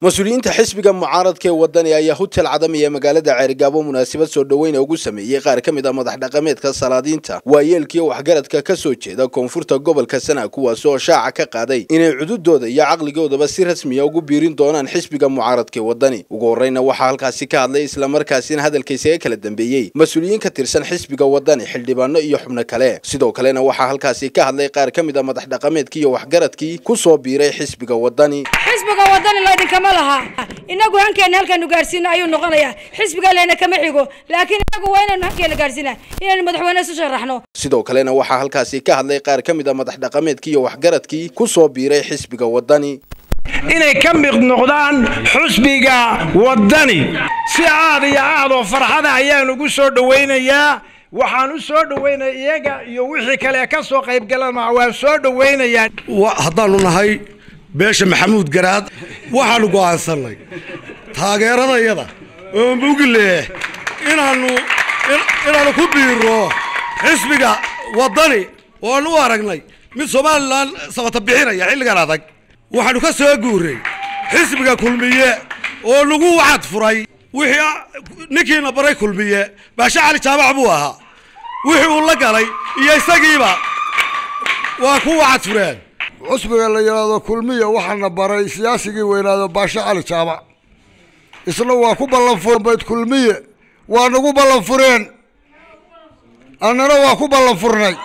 mas-uuliyiinta xisbiga mucaaradka ee wadani ayaa hutel cadam iyo magaalada ceerigaabo munaasabad soo dhoweyna ugu sameeyey qaar ka mid a madax dhaqameedka salaadiinta waayeelkiiyo waxgaradka ka soo jeeda koonfurta gobolka sana kuwaasi oo shaaca ka qaaday inay cududooda iyo caqligoodaba si rasmiya ugu biirin doonaan xisbiga mucaaradka ee wadani ugu horreyna waxaa halkaasi ka hadlay islamarkaasina hadalkaysaga kala dambeeyey mas-uuliyiin ka tirsan xisbiga wadani xildhibaano iyo xubno kale sidoo kalena waxaa halkaasi ka hadlay qaar ka mid a madax dhaqameedkii iyo waxgaradkii ku soo biiray xisbiga wadani xisbiga wadani laydinkama laha inagu hankeena halkaanu gaarsiino ayuu noqonayaa xisbiga leyna kama xigo laakiin inagu waa inaynu hankeena gaarsiina inaynu madaxweyne isu sharaxno sidoo kalena waxaa halkaasi ka hadlay qaar ka mid a madax dhaqameedkii iyo waxgaradkii ku soo biiray xisbiga wadani inay ka mid noqdaan xusbiga wadani si aad iyo aad oo farxada ayaan ugu soo dhowaynayaa waxaan u soo dhowaynaya iyaga iyo wixii kale ka soo qaybgalana waan soo dhowaynayaa haddaanu nahay beesha maxamuud garaad waxaanu go'aansannay taageeradayada oo mugle inaanu inaanu ku biiro xisbiga wadani oanu u aragnay mid somalilan sabata bixinaya xilligan adag waxaanu ka soo guuray xisbiga kulmiye oo nagu wacad furay wixii ninkiina baray kulmiye baashe cali jaamac buu ahaa wixii uu la galay iyo isagiiba waa ku wacad fureen cusbiga la yidhaahdo kulmiya waxaana baray siyaasigii weynaado baashe cali jaamac isna waa ku ballanfuren bayd kulmiye waa nagu ballan fureen annana waa ku ballan furnay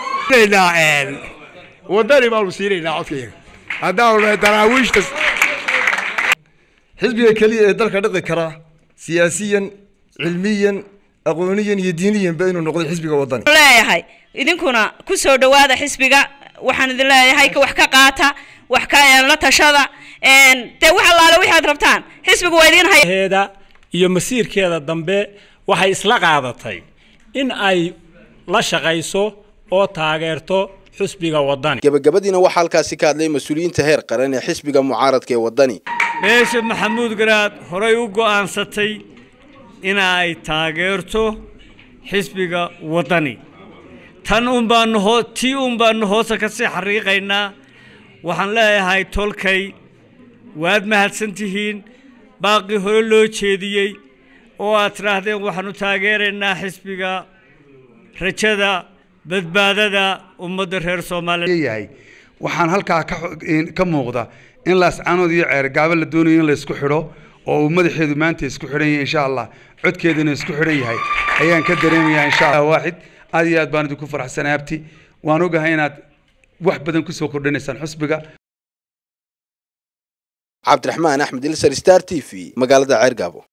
wadani baanu siinaynaa codkayga haddaanu nahay daraawiishta xisbiga keliya ee dalka dhiqi kara siyaasiyan cilmiyan aqooniyan iyo diiniyanba inuu noqday xisbiga wadani leeyahay idinkuna ku soo dhawaada xisbiga waxaan idin leeyahay ka wax ka qaata wax ka la tashada dee wax allaale waxaad rabtaan xisbiga waa idin hay heeda iyo masiirkeeda dambe waxay isla qaadatay in ay la shaqayso oo taageerto xisbiga wadani gabagabadiina waxaa halkaasi ka hadlay mas-uuliyiinta heer qaran ee xisbiga mucaaradka ee wadani beesha maxamuud garaad horay u go'aansatay in ay taageerto xisbiga wadani tan un baanu hoo tii un baanu hoosta ka sii xariiqaynaa waxaan leeyahay tolkay waad mahadsan tihiin baaqii hore loo jeediyey oo aad tidhaahdeen waxaanu taageeraynaa xisbiga rajada badbaadada ummadda reer soomaaliya yahay waxaan halkaa ka muuqda in laascaanood iyo ceergaabo la doonayo in la isku xidho oo uu madaxeedu maanta isku xidhan yahay insha allah codkeeduna isku xidhan yahay ayaan ka dareemayaa insha allah waaxid aad iyo aad baan idinku faraxsanay abti waan ogahay inaad wax badan kusoo kordhinaysaan xusbiga cabdiraxmaan axmed ilsar star t v magaalada ceergaabo